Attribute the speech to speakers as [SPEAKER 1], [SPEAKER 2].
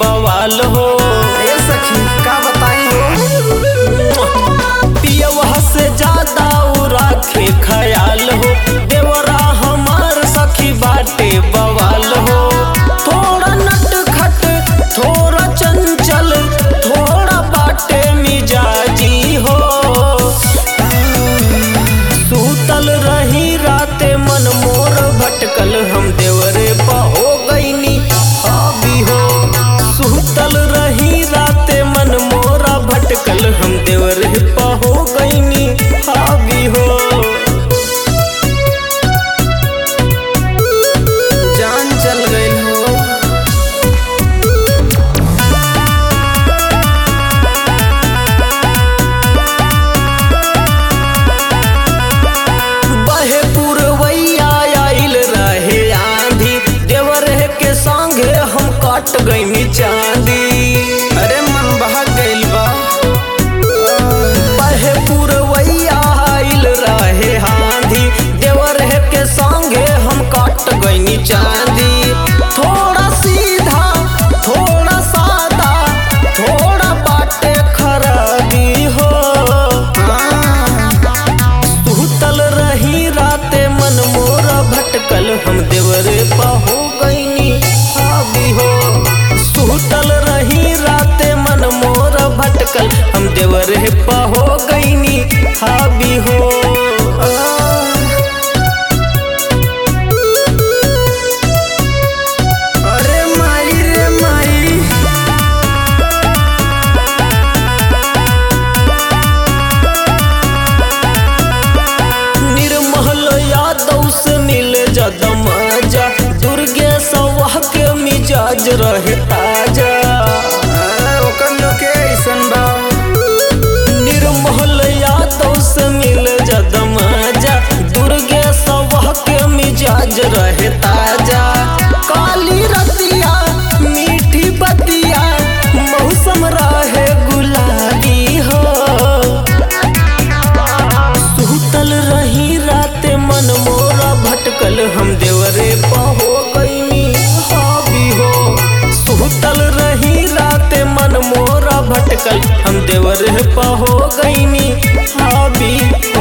[SPEAKER 1] बवाल हो
[SPEAKER 2] ए सखी का बताई हो
[SPEAKER 1] पियवा से ज्यादा उ राखे ख्याल हो देवरा हमार सखी बाटे बवाल हो थोड़ा नटखट थोड़ा चंचल थोड़ा बाटे मिजाजी हो सूतल रही राते मन मोर भटकल हम देवरे पहो गईनी अभी हो सूतल रही राते मन मोरा भटकल हम देवरे पहो गईनी अभी हो
[SPEAKER 2] जान चल गई हो
[SPEAKER 1] बहे पुरवैया आइल रहे आंधी देवरे के संगे हम कट गईनी चांदी
[SPEAKER 2] अरे मन बहक गइल बा
[SPEAKER 1] बहे पुरवैया आइल रहे आंधी देवरे के संगे हम कट गईनी चांदी थोड़ा सीधा थोड़ा सादा थोड़ा बाटे खराबी हो सुतल रही राते मन मोरा भटकल हम देवरे पहो गईनी हावी हो सुतल रही राते मन मोरा भटकल हम देवरे पहो गईनी हावी हो
[SPEAKER 2] अरे माई रे माई
[SPEAKER 1] निर्मल यादव से मिले जदम जा दुर्गे सवाह के मिजाज रहे ताजा
[SPEAKER 2] आ, ओकर लोग के ऐसन बा
[SPEAKER 1] निर्मल यादव से मिल जदम जा दुर्गे सवाह के मिजाज रहे ताजा काली रतिया मीठी बतिया मौसम रहे गुलाबी हो सुतल रही राते मन मोरा भटकल हम देवरे पहो गईनी हावी हो सुतल रही राते मन मोरा भटकल हम देवरे पहो गईनी हावी